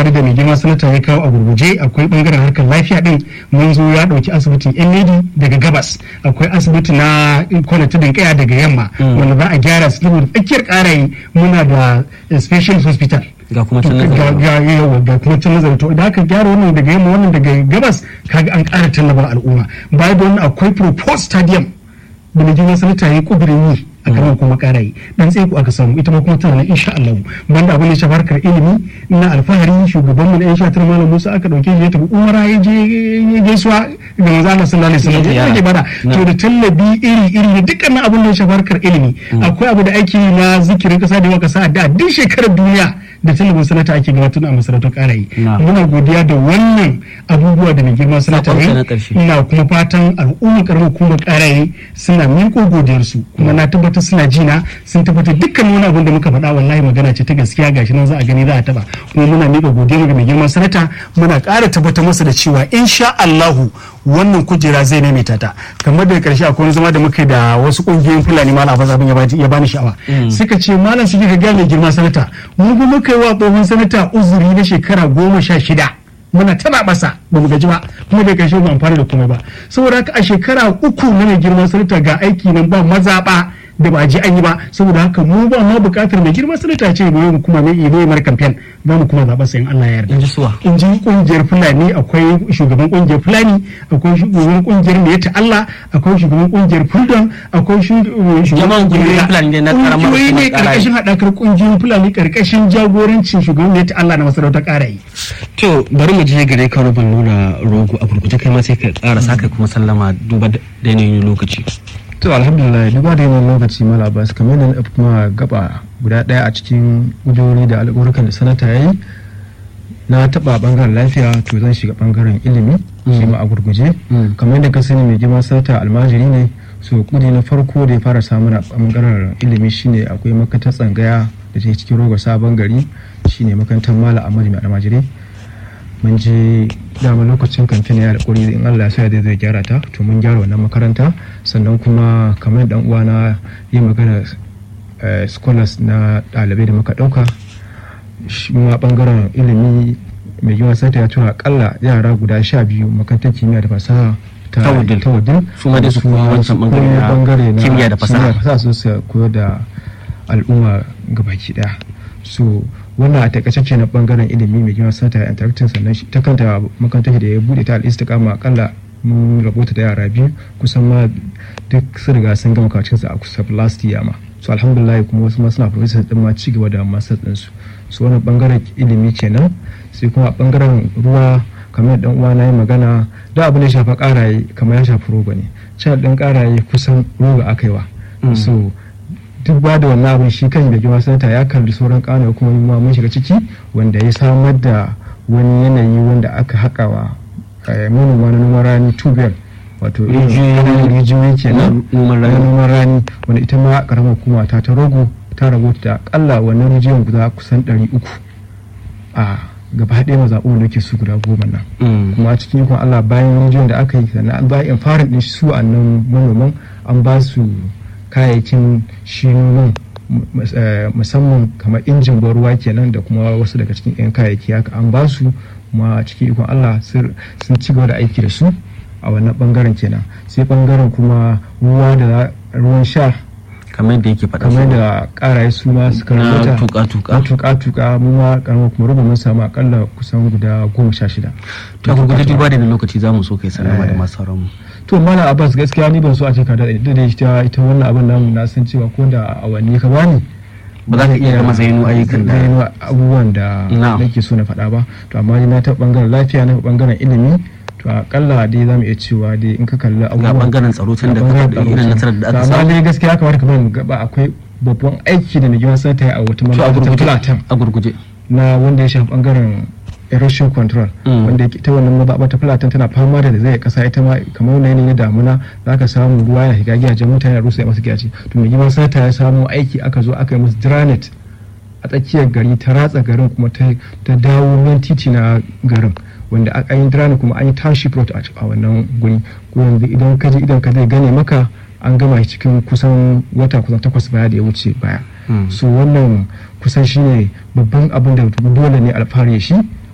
tsare-tsare da mai girma sanata ya kawo a gurguje akwai bangaren harkar lafiya din mun zo ya dauki asibitin yan lady daga gabas akwai asibiti na kwana tudun kaya daga yamma wanda za a gyara su saboda tsakiyar karayi muna da special hospital ga kuma can ga nazari ga yawa ga kuma can nazari to idan aka gyara wannan daga yamma wannan daga gabas kaga an ƙara tallafa al'umma baya da wannan akwai proposed stadium da mai girma sanata ya yi kudirin yi a kan kuma ƙara yi dan tsaye ku aka samu ita ma kuma tana nan insha Allah banda abin da ya shafi harkar ilimi na alfahari shugaban mu na yan shatar malam Musa aka dauke shi ya tafi umara ya je ya gaisuwa ga manzo Allah sallallahu alaihi wasallam ya rage bada to da tallabi iri iri da dukkan abin da ya shafi harkar ilimi akwai abu da ake yi na zikirin kasa da yawa kasa da duk shekarar duniya da tallafin sanata ake gabatar a masarautar ƙarayi Na. muna godiya da wannan abubuwa da mai girma sanata Sakonka ya na yi ƙarshe. ina kuma fatan al'ummar karamar hukumar ƙaraye suna miƙo godiyarsu kuma na tabbatar suna jina sun tabbatar dukkan wani abin da muka faɗa wallahi magana ce ta gaskiya gashi nan za a gani za a taba kuma muna miƙa godiyar ga mai girma sanata muna ƙara tabbatar masa da cewa insha Allahu wannan kujera zai maimaita ta kamar da ƙarshe akwai wani zama da muka yi da wasu ƙungiyoyin fulani malam abbas abin ya bani- ya bani sha'awa suka ce malam suke ga gaya mai girma sanata mu kuma muka yi wa tsohon sanata uzuri na shekara goma sha shida muna tana masa ba mu gaji ba kuma da kashe ba amfani da komai ba saboda haka a shekara uku na mai girman sanata ga aiki nan ba mazaɓa da ba a ji an yi ba saboda haka mu ba ma buƙatar mai girman sanata ce mu kuma mai ido mar kamfen za mu kuma zaɓa sayan Allah ya yarda in ji suwa in ji kungiyar fulani akwai shugaban kungiyar fulani akwai shugaban kungiyar mai ta Allah akwai shugaban kungiyar fulton akwai shu- shugaban Jama'an kungiyoyin Fulani ne na karamar kungiyoyi ne hukumar Ƙaraye. karkashin haɗakar kungiyoyin fulani karkashin jagorancin shugaban mai ta Allah na masarautar ƙarayi to bari mu je gare ka rubin nuna rogo a gurguje kai ma sai ka ƙara saka kuma sallama duba da da yanayin lokaci to alhamdulillah duba da yanayin lokaci mala abbas kamar yadda na kuma gaba guda daya a cikin gudunori da alƙawarukan da sanata ya yi na taɓa ɓangaren lafiya to zan shiga ɓangaren ilimi shi ma a gurguje Mm. kamar yadda ka sani mai girman sanata almajiri ne so kudi na farko da ya fara samun a ɓangaren ilimi shine akwai makarantar tsangaya da ke cikin rogo sabon gari shine makarantar mala amadu mai almajiri mun je dama lokacin kamfen ya da in Allah ya sa zai zai gyara ta to mun gyara wannan makaranta sannan kuma kamar dan uwana yi magana eh, scholars na ɗalibai da muka ɗauka shi ma bangaren ilimi mai yawan sata ya tura akalla yara guda sha biyu makarantar kimiyya da fasaha Ta Wudil. ta Wudil. Su ma dai su koyi wancan su bangare koyi na bangare na kimiyya da fasaha. fasaha su su koyar da al'umma gabaki daya so wannan a takaice ce na bangaren ilimi mai girma sata ya interacting sannan shi- ta kanta makarantar da ya bude ta al'istikama akalla mun rabota da yara biyu kusan ma duk sun riga sun gama kacin su a kusa last year ma so alhamdulillah kuma wasu ma suna professor din ma ci gaba da master din su so wannan bangaren ilimi kenan sai kuma a bangaren ruwa kamar dan uwa na yi magana da abu ne shafa karaye kamar ya shafi roba ne cin din karaye kusan roba aka yi wa Mm. so duk ba da wannan abin shi kan da girma sanata ya kalli sauran kana kuma ma mun shiga ciki wanda ya samar da wani yanayi wanda aka haƙawa eh, manoma na noman rani tubel wato irin Rijiyoyi. rijiyoyi kenan Na noman rani. na noman rani wanda ita ma karamar hukuma ta ta rogo ta rabota da akalla wannan rijiyoyin guda kusan 300 a gaba ɗaya mazaɓu da ke su guda goma nan Mm. kuma a cikin ikon Allah bayan rijiyar da aka yi sannan an bayan fara ɗin su a nan manoman an ba su kayayyakin shi noman mu- eh, musamman kamar injin ban ruwa kenan da kuma wasu daga cikin 'yan kayayyaki haka an ba su kuma a cikin ikon Allah sun sun ci gaba da aiki da su a wannan bangaren kenan sai bangaren kuma ruwa da za- ruwan sha kamar da yake faɗa kamar su. da karaye su ma suka Na rubuta tuka-tuka. na tuka-tuka mu ma karamar kuma rubu mun samu akalla kusan guda goma sha shida to a gurguje duba da lokaci za mu so kai sallama da masu sauran mu to mana abbas gaskiya ni ban so a ce ka daɗe da ita ita wannan abin namu na san cewa ko da awanni ka bani Ba za ka iya gama zayyano ayyukan da- zayyano abubuwan da Na'am. nake so na faɗa ba to amma ni na ta bangaren lafiya na bangaren ilimi to akalla dai za mu iya cewa dai in ka kalli abubuwan bangaren tsaro tun da ga ka bangaren faɗi tsaro irin can. nasarar da aka To amma samu. dai gaskiya kamar kamar mu gaba akwai babban aiki da mai girman sanata ya a wata to a manufa ta gurguje Plateau a gurguje na wanda ya shafi bangaren erosion control Mm. wanda yake- ita wannan mazaɓa ta fulatan tana fama da zai kasa ita ma kamar wani yanayi na damuna za ka samu ruwa ya shiga gidajen mutane a rusa ya masu gidaje to mai girman sata ya samu aiki aka zo aka yi musu dranet a tsakiyar gari ta ratsa garin kuma ta ta dawo nan titi na garin wanda a- an yi dranet kuma an yi township road a ci- a wannan guri ko yanzu idan ka je idan ka zai gane maka an gama shi cikin kusan wata kusan takwas baya da ya wuce baya Mm. so wannan kusan shine babban abin da dole ne alfahari shi